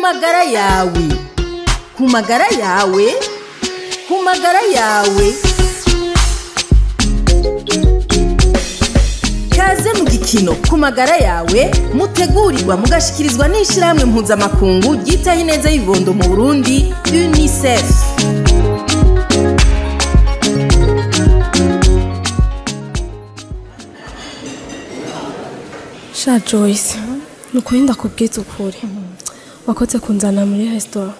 magara yawe ku magara yawe ku magara yawe kaze mu gikino ku magara yawe mutegurirwa mugashikirizwa n'ishyirahamwe mpuzamakungu ryitaho ineza y'ibibondo mu burundi unicef sha joyce ni ukuri ndakubwiza ukuri wakoze kunzana muri resitora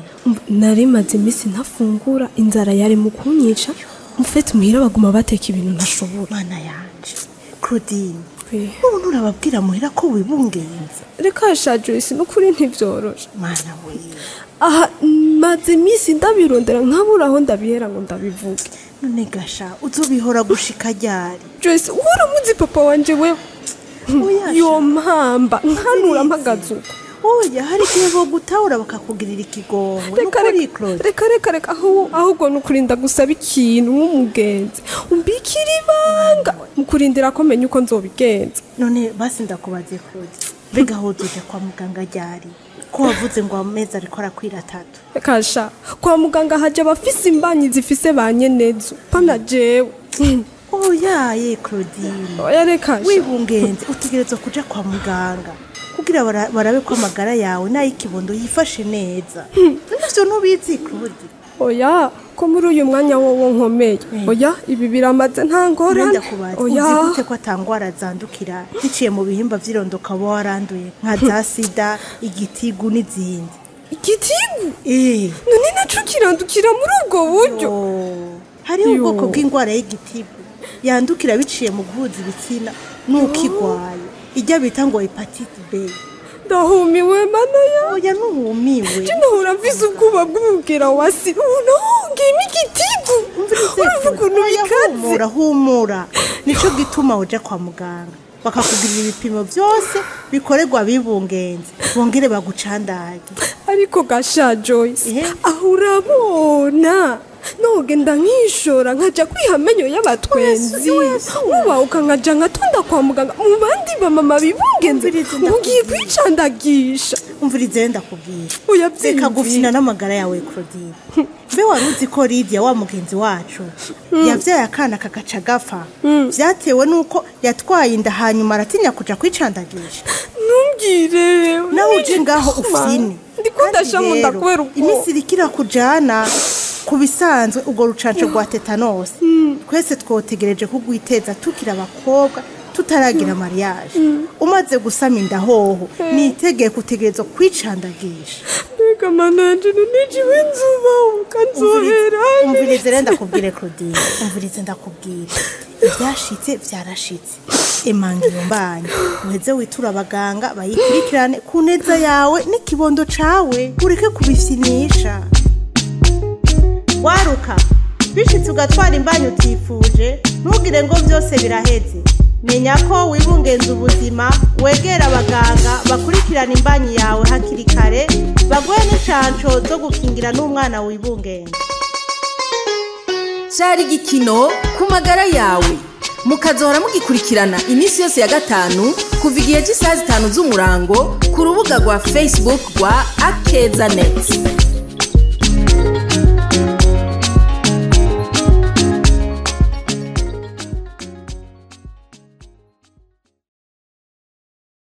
nari maze iminsi ntafungura inzara yari mu kunyica mufite muhira baguma bateka ibintu ntashobora mana yanje claudine Eh, ubu nturababwira muhira ko wibungenze reka sha joyce ni ukuri ntibyoroshe mana we aha maze iminsi ndabirondera nkabura aho ndabihera ngo ndabivuge none gasha uzobihora gushika ryari joyce waramuzi papa wanje we Oya, yo mpamba nkanura mpagaze uko oya hari igihe bogutahura bakakugirira ikigongwe reka nukuri reka claude reka reka reka aho- ahubwo ni ukurinda gusaba ikintu nk'umugenzi umbikira ibanga mu kurindira ko menya uko nzobigenza none basi ndakubaze claude mbega aho uzoja kwa muganga ryari ko wavuze ngo amezi ariko arakwira atatu kasha kwa muganga haje abafise imbanyi zifise ba nyenezo pana jewe Mm, oya ye claudine oya reka sha. wibungenze utegerezwa kuja kwa muganga kugira bara- barabe ko amagara yawe n'ay'ikibondo yifashe neza nivyo ntubizi claude oya ko muri uyu mwanya wowo nkomeye oya ibi biramaze nta ngorane Urenda kubaza uzi oya gute ko atangwara zandukira biciye mu bihimba vy'irondoka uba waranduye nka za sida igitigu n'izindi igitigu Eh, none naco kirandukira muri ubwo buryo oh. hariho Yo. ubwoko bw'indwara y'igitigu yandukira biciye mu guhuza ibitsina n'ukigwaye ijya bita ngo hepatite b ndahumiwe mana ya oya ntuhumiwe nahora mvise ubwoba bw'umubwira wa sida ubu nahongeyemo igitigu urumva ukuntu Oya, bikaze humura humura nico gituma uja kwa muganga bakakugirira ibipimo byose bikorerwa abibungenze bongere bagucandage ariko gasha joyce Ehe. aho urabona nogenda nkishora nkaja kwiha amenyo y'abatwenzi nkubahuka nkaja nkatonda kwa muganga mu bandi bamama bibungenze Umviriza ngo ugiye ndakubwira. kwicandagisha umvirize ndakubwira oya reka byiyumvire. gufina n'amagara yawe claudine mbe wari uzi ko lidia wa mugenzi wacu yabyaye akana kagaca gapfa byatewe n'uko yatwaye inda hanyuma aratinya kuja kwicandagisha ntumbwire nawe uje ngaho ufine ndikundasha mu nda kubera ubwo iminsi iriko irakujana ku bisanzwe urwo rucanco rwa tetanose twese twotegereje kugwiteza tukiri abakobwa tutaragira mariage umaze gusama inda hoho ni itegeko utegerezwa kwicandagisha mbega mananje nunijiwe nzuba ukanzohera umvirize rero ndakubwire claudine umvirize ndakubwire ibyashitse byarashitse emanga iyo mbanyi uheze witura abaganga bayikurikirane ku neza yawe n'ikibondo cawe ureke kubifyinisha waruka bishitse ugatwara imbanyi utifuje ntugire ngo byose biraheze menya ko wibungenza ubuzima wegera abaganga bakurikirana imbanyi yawe hakiri kare baguhe n'incanco zo gukingira n'umwana wibungenza cyari igikino ku magara yawe mukazohora mugikurikirana iminsi yose ya gatanu kuva igihe cy'isaha zitanu z'umurango ku rubuga rwa facebook rwa akeza neti